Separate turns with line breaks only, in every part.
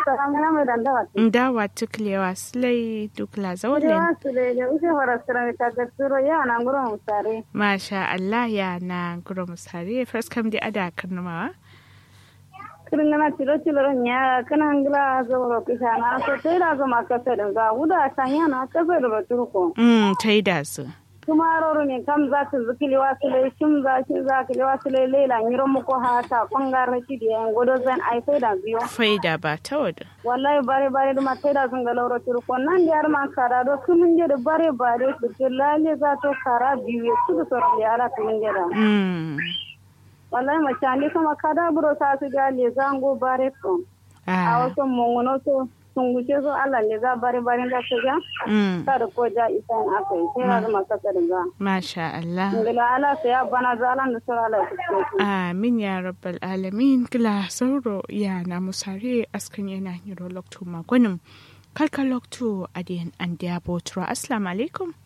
salamuna mai dandawa
ndawa tuklewa slay dukla zawlen
Yawa su da da use farasira ta ga turo ya na nguro musare
masha Allah ya na guro musare first kam di ada karnamawa
kirngana tilo tilo nya kana ngla zoro kisha na so tera zo makasa da ga uda tanya na kasa da turko
mm taida su
kuma roro ne kam za su zikili wasu lai shim za shi za ki wasu lai lela ngiro muko hata kongar shi da yan godo zan ai sai da biyo
faida ba ta wada
wallahi bare bare duma sai da sun ga lauro turko nan da yar man kara do kumun je da bare bare su ke lalle za to kara biyu su da soro ya ala kumun je da
mm
wallahi macandi kama kada buro ta su ga le zango bare ko a
ah
wasu mungono to sun guce so Allah ne za bare bare da su ga
mm
kada ko ja isa in aka yi sai da maka ka ga
masha Allah
ngila ala sai ya bana zalan da sura ala su
Amin ya rabbal alamin gila sauro ya na musare askan yana hiro lokto magonim kalka lokto adiyan an diya botura assalamu alaikum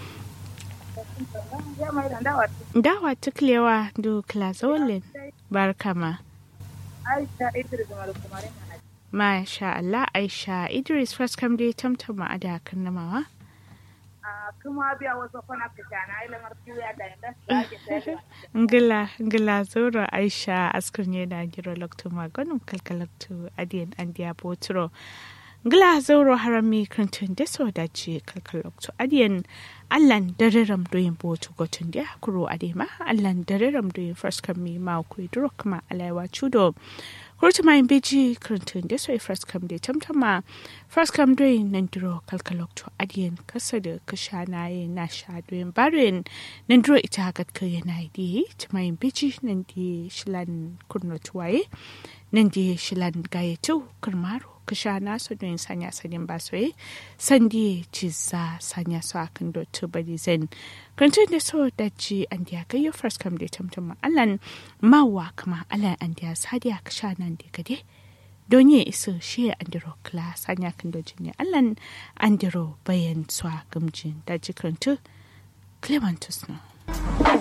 dawa tuklewa du klazolin barkama
Aisha Idris Malukumare
masha Allah Aisha Idris first kam dai tamtama a da namawa
kuma biya wasu kwana fitana ila martiya da inda ake
ngila ngila zoro Aisha askan yana hiro lokto magonim kalka lokto adiyan an diya boturo ngila zauro harami krantun da so da ce kalkalokto adiyan allan dariram doyin botu gotun da kuro adema allan dariram doyin first kam mi ma ku duro kuma alaiwa chudo kurtu mai beji krantun da so first kam da tamtama first kam doyin nan duro kalkalokto adiyan kasa da kasha na yi na sha doyin barin nan duro ita hakat ka yana di mai beji nan di shilan kurno tuwaye nan di shilan gayetu kurmaro kasha nasu don sanya sanin ba soye sandi ci za sanya su a kan dotu bari zen kantun da so da ci an diya gayyo first kam da tamtam alan mawa kama alan an diya sadiya kasha nan da gade don yi iso shi an diro kla sanya kan dojin ne alan an diro bayan su a gamjin da jikantu clementus na